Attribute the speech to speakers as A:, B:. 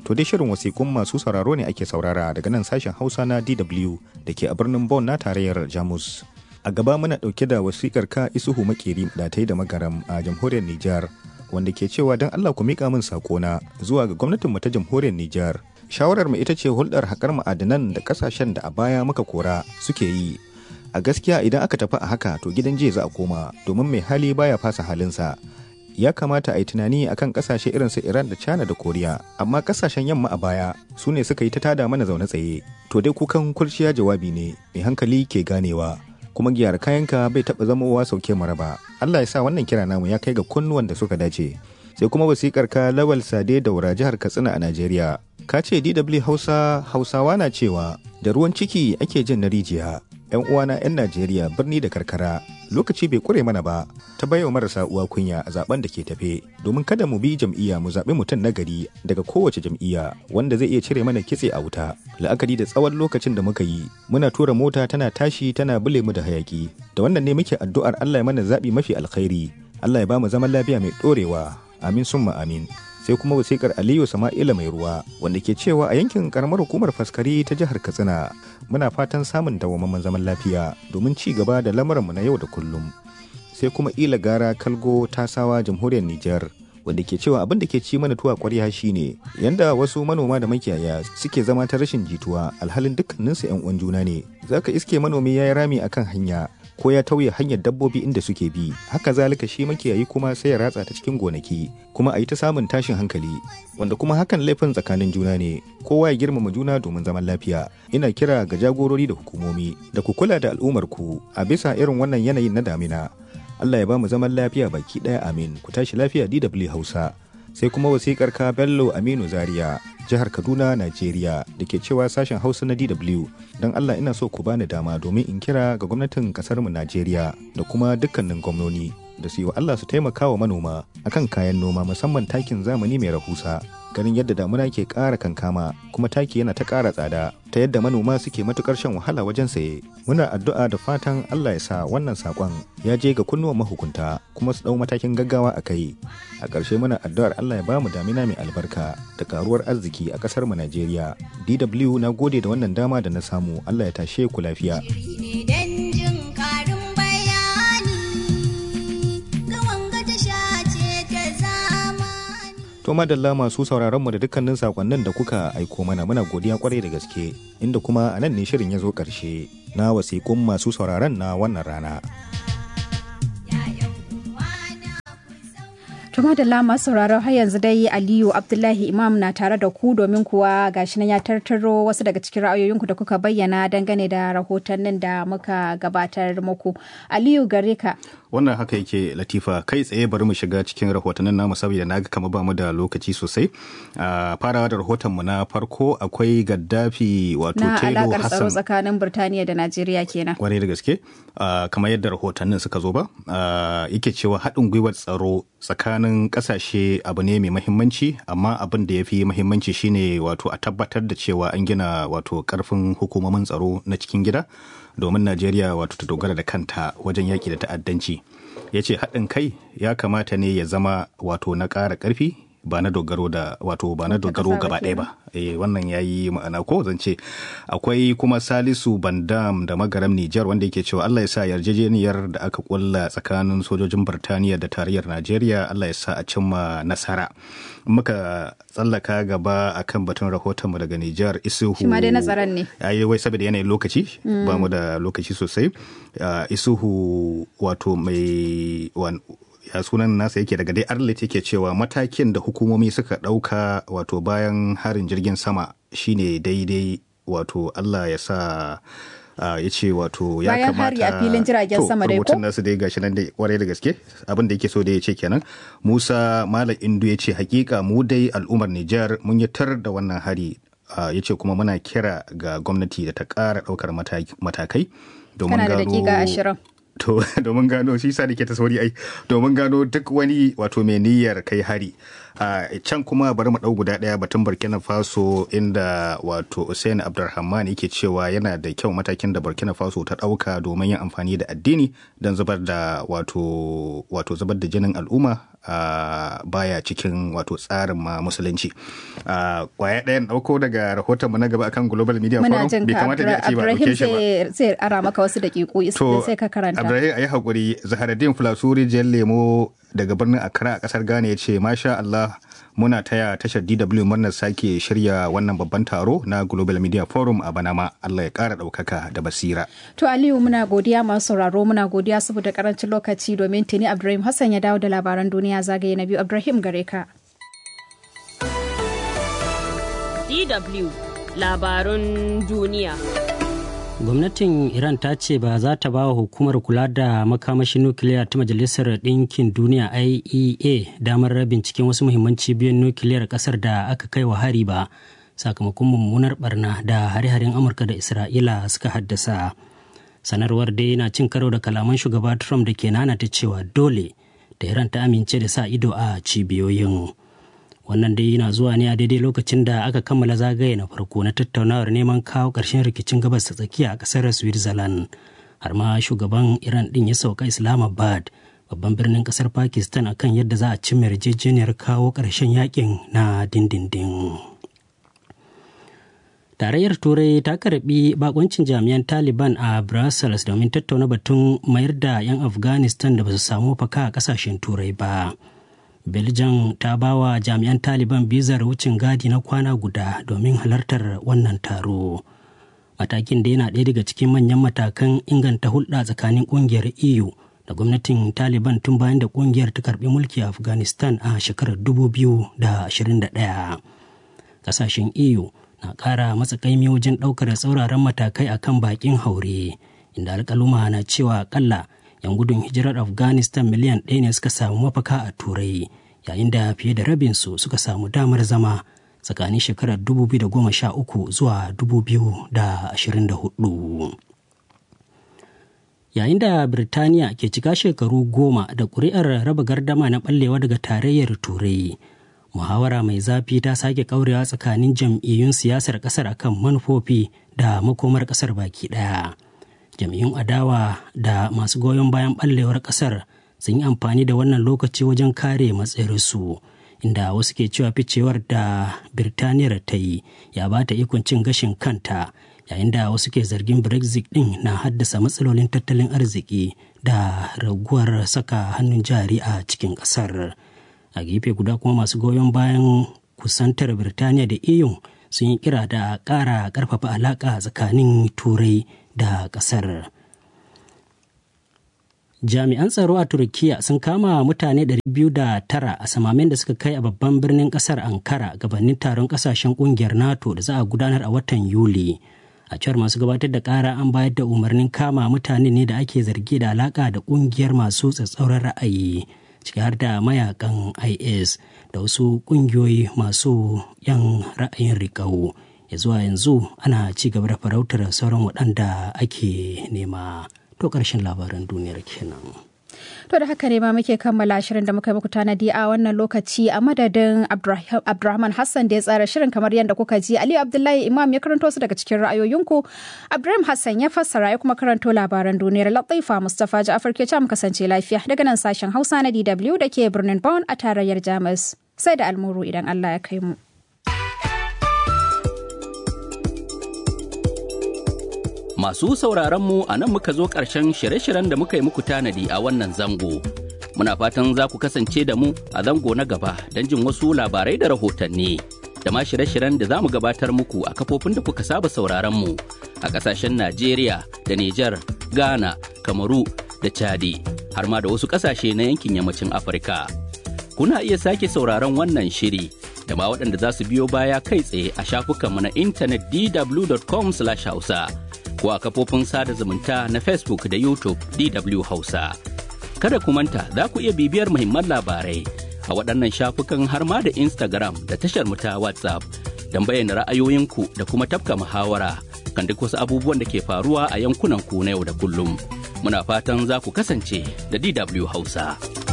A: To dai shirin wasiƙun masu sauraro ne ake saurara daga nan sashen Hausa na DW da ke a birnin Bonn na tarayyar Jamus. A gaba muna ɗauke da wasiƙar ka Isuhu Makeri da ta yi da magaram a jamhuriyar Nijar wanda ke cewa don Allah ku miƙa min saƙona zuwa ga gwamnatinmu ta jamhuriyar Nijar. Shawarar mu ita ce hulɗar haƙar ma'adanan da ƙasashen da a baya muka kora suke yi. A gaskiya idan aka tafi a haka to gidan jiya za a koma domin mai hali baya fasa halinsa. ya kamata a yi tunani akan kasashe irin su Iran da China da Koriya amma kasashen yamma a baya su ne suka yi ta tada mana zaune tsaye to dai kukan kurciya jawabi ne mai hankali ke ganewa kuma giyar kayanka bai taɓa zamowa sauke maraba Allah ya sa wannan kira namu ya kai ga kunnuwan da suka dace sai kuma wasikar ka lawal sade daura jihar Katsina a Najeriya ka ce DW Hausa Hausawa na cewa da ruwan ciki ake jin na rijiya 'yan uwana 'yan Najeriya birni da karkara lokaci bai kure mana ba ta baiwa marasa uwa kunya a zaben da ke tafe domin kada mu bi jam'iyya mu zaɓi mutum na gari daga kowace jam'iyya wanda zai iya cire mana kitse a wuta la'akari da tsawon lokacin da muka yi muna tura mota tana tashi tana bule mu da hayaki da wannan ne muke addu'ar Allah ya mana zaɓi mafi alkhairi Allah ya ba mu zaman lafiya mai ɗorewa amin summa amin sai kuma wasikar aliyu sama'ila mai ruwa wanda ke cewa a yankin karamar hukumar faskari ta jihar katsina muna fatan samun dawwammamen zaman lafiya domin ci gaba da lamuranmu na yau da kullum sai kuma ila gara kalgo tasawa jamhuriyar nijar wanda ke cewa abin da ke ci mana tuwa kwarya shine yanda wasu manoma da makiyaya suke zama ta rashin jituwa alhalin dukkaninsu yan uwan juna ne zaka iske manomi ya yi rami akan hanya ko ya tauye hanyar dabbobi inda suke bi haka zalika shi makiyayi kuma sai ya ratsa ta cikin gonaki kuma a yi ta samun tashin hankali wanda kuma hakan laifin tsakanin juna ne kowa ya girmama juna domin zaman lafiya ina kira ga jagorori da hukumomi da ku kula da al'ummar ku a bisa irin wannan yanayin na damina Allah ya ba mu zaman lafiya baki ɗaya amin ku tashi lafiya DW Hausa sai kuma wasikar ka Bello Aminu Zaria jihar Kaduna Najeriya da ke cewa sashen Hausa na DW don Allah ina so ku bani dama domin in kira ga gwamnatin kasar mu Najeriya da kuma dukkanin gwamnoni da su yi wa Allah su taimaka wa manoma akan kayan noma musamman takin zamani mai rahusa ganin yadda damuna ke ƙara kankama kuma taki yana ta ƙara tsada ta yadda manoma suke matukar shan wahala wajen saye muna addu'a da fatan Allah ya sa wannan sakon ya je ga kunnuwan mahukunta kuma su ɗau matakin gaggawa a kai a ƙarshe muna addu'ar Allah ya ba mu damina mai albarka da karuwar arziki a ƙasar mu Najeriya DW na gode da wannan dama da na samu Allah ya tashe ku lafiya To madalla masu sauraron mu da dukkanin sakonnin da kuka aiko mana muna godiya kwarai da gaske inda kuma a nan ne shirin ya zo ƙarshe na wasiƙun masu sauraron na wannan rana.
B: Tuma da lama sauraron har yanzu dai Aliyu Abdullahi Imam na tare da ku domin kuwa gashi nan ya tartaro wasu daga cikin ra'ayoyinku da kuka bayyana dangane da rahotannin da muka gabatar muku. Aliyu gare ka.
A: Wannan haka yake Latifa kai tsaye bari mu shiga cikin rahotannin namu saboda na ga kamar ba mu da lokaci sosai. Farawa da rahoton mu na farko akwai Gaddafi wato Telo
B: Hassan. Na tsaro tsakanin Birtaniya da Najeriya kenan.
A: Kwarai da gaske. Kamar yadda rahotannin suka zo ba. Yake cewa haɗin gwiwar tsaro tsakanin kasashe abu ne mai mahimmanci amma abin da ya fi mahimmanci shine wato a tabbatar da cewa an gina wato karfin hukumomin tsaro na cikin gida domin najeriya wato ta dogara da kanta wajen yaƙi da ta'addanci ya ce haɗin kai ya kamata ne ya zama wato na ƙara ƙarfi ba na dogaro da wato ba na dogaro gaba ɗaya ba eh wannan yayi ma'ana ko zan ce akwai kuma Salisu Bandam da magaram Nijar wanda yake cewa Allah ya sa yarjejeniyar da aka kulla tsakanin sojojin Birtaniya da tarayyar Najeriya Allah ya sa a cimma nasara muka tsallaka gaba akan batun rahoton mu daga Nijar Isuhu
B: shi ma dai nazaran ne
A: yayi wai saboda yanayin lokaci ba mu da lokaci sosai Isuhu wato mai ya sunan nasa yake daga dai arlet yake cewa matakin da hukumomi suka ɗauka wato bayan harin jirgin sama shine daidai wato allah ya sa Uh, ya ce wato ya
B: bayan
A: kamata
B: hari a filin jiragen sama dai ko
A: nasu dai gashi nan dai kwarai da gaske abin da yake so da ya ce kenan Musa Malam Indu ya ce hakika mu dai al'ummar Nijar mun yi tar da wannan hari uh, ya ce kuma muna kira ga gwamnati da ta ƙara ɗaukar matakai domin
B: kana da dakika ashirin
A: to domin gano shi sa ke ta sauri ai domin gano duk wani wato mai niyyar kai hari a can kuma bari mu dau guda daya batun burkina faso inda wato hussein abdulrahman yake cewa yana da kyau matakin da burkina faso ta dauka domin yin amfani da addini don zubar da wato wato zubar da jinin al'umma baya cikin wato tsarin ma musulunci kwaya ɗayan ɗauko daga rahoton mu na gaba akan global media forum
B: bai kamata da a ce ba ɗauke shi ba zai ara maka wasu daƙiƙu sai ka karanta
A: Ibrahim ayi hakuri Zaharaddin Fulasuri Jan Lemo daga birnin Accra a kasar Ghana ya ce masha Allah muna taya tashar DW murnar sake shirya wannan babban taro na Global Media Forum a Banama Allah ya kara ɗaukaka da basira.
B: To Aliyu muna godiya masu sauraro muna godiya saboda karancin lokaci domin tuni Abdulrahim Hassan ya dawo da labaran duniya zagaye na biyu Abdulrahim gare ka.
C: DW labarun duniya.
D: gwamnatin iran ta ce ba za ta ba wa hukumar kula da makamashin nukiliya ta majalisar ɗinkin duniya iea damar binciken wasu muhimman cibiyoyin nukiliyar ƙasar da aka kai wa hari ba sakamakon mummunar barna da hare-haren amurka da isra'ila suka haddasa sanarwar dai na cin karo da kalaman shugaba trump da ke nanata cewa dole da iran ta amince da sa ido a cibiyoyin wannan dai yana zuwa ne a daidai lokacin da aka kammala zagaye na farko na tattaunawar neman kawo ƙarshen rikicin gabas ta tsakiya a ƙasar switzerland har ma shugaban iran din ya sauka islamabad babban birnin ƙasar pakistan akan yadda za a cimma yarjejeniyar kawo ƙarshen yakin na dindindin tarayyar turai ta karbi bakoncin jami'an taliban a brussels domin tattauna batun mayar da 'yan afghanistan da ba su samu faka a kasashen turai ba belgium ta ba wa jami'an taliban bizar wucin gadi na kwana guda domin halartar wannan taro matakin da yana ɗaya daga cikin manyan matakan inganta hulɗa tsakanin ƙungiyar eu da gwamnatin taliban tun bayan da ƙungiyar ta karɓi mulki a afghanistan a shekarar 2021 ƙasashen eu na ƙara matsakaimi wajen ɗaukar tsauraran matakai akan baƙin haure inda alƙaluma na cewa akalla 'yan gudun hijirar afghanistan miliyan ɗaya ne suka samu mafaka a turai yayin da fiye da rabinsu suka samu damar zama tsakanin shekarar 2013 zuwa 2024 yayin da birtaniya ke cika shekaru goma da ƙuri'ar raba gardama na ɓallewa daga tarayyar turai muhawara mai zafi ta sake kaurewa tsakanin jam'iyyun siyasar ƙasar akan manufofi da makomar ƙasar baki ɗaya. jam'iyyun adawa da masu goyon bayan ɓallewar ƙasar sun yi amfani da wannan lokaci wajen kare matsayarsu inda wasu ke cewa ficewar da birtaniyar ta yi ya ba ta ikon cin gashin kanta yayin da wasu ke zargin brexit din na haddasa matsalolin tattalin arziki da raguwar saka hannun jari a cikin ƙasar a gefe guda kuma masu goyon bayan kusantar birtaniya da eu sun yi kira da ƙara ƙarfafa alaƙa tsakanin turai da ƙasar. Jami'an tsaro a Turkiyya sun kama mutane 209 a samamen da suka kai a babban birnin ƙasar Ankara gabanin taron ƙasashen ƙungiyar NATO da za a gudanar a watan Yuli. A cewar masu gabatar da ƙara an bayar da umarnin kama mutane ne da ake zargi da alaƙa da ƙungiyar masu tsatsauran ra'ayi. ciki har da mayakan is da wasu kungiyoyi masu yan ra'ayin riƙau ya zuwa yanzu ana ci gaba da farautar sauran waɗanda ake nema to ƙarshen labaran duniyar kenan.
B: To da haka ne ma muke kammala shirin da muka yi muku tanadi a wannan lokaci a madadin Abdulrahman Hassan da ya tsara shirin kamar yadda kuka ji Aliyu Abdullahi Imam ya karanto su daga cikin ra'ayoyinku. Abdulrahman Hassan ya fassara ya kuma karanto labaran duniyar Latifa Mustapha Ja'afar ke mu kasance lafiya daga nan sashen Hausa na DW da ke birnin Bonn a tarayyar Jamus. Sai da almuru idan Allah ya kai mu.
E: Masu sauraronmu a nan muka zo ƙarshen shirye-shiryen da muka yi muku tanadi a wannan zango. Muna fatan za ku kasance da mu a zango na gaba don jin wasu labarai da rahotanni. Da ma shirye-shiryen da za mu gabatar muku a kafofin da kuka saba sauraronmu a ƙasashen Najeriya da Nijar, Ghana, Kamaru da Chadi, har ma da wasu ƙasashe na yankin yammacin Afirka. Kuna iya sake sauraron wannan shiri da ma waɗanda za su biyo baya kai tsaye a shafukanmu na intanet dw.com/hausa. ko a kafofin sada zumunta na Facebook da YouTube DW Hausa. Kada ku manta za ku iya bibiyar muhimman labarai a waɗannan shafukan har ma da Instagram da tashar mu ta WhatsApp don bayyana ra'ayoyinku da kuma tafka muhawara kan duk wasu abubuwan da ke faruwa a yankunan ku na yau da kullum. Muna fatan za ku kasance da DW Hausa.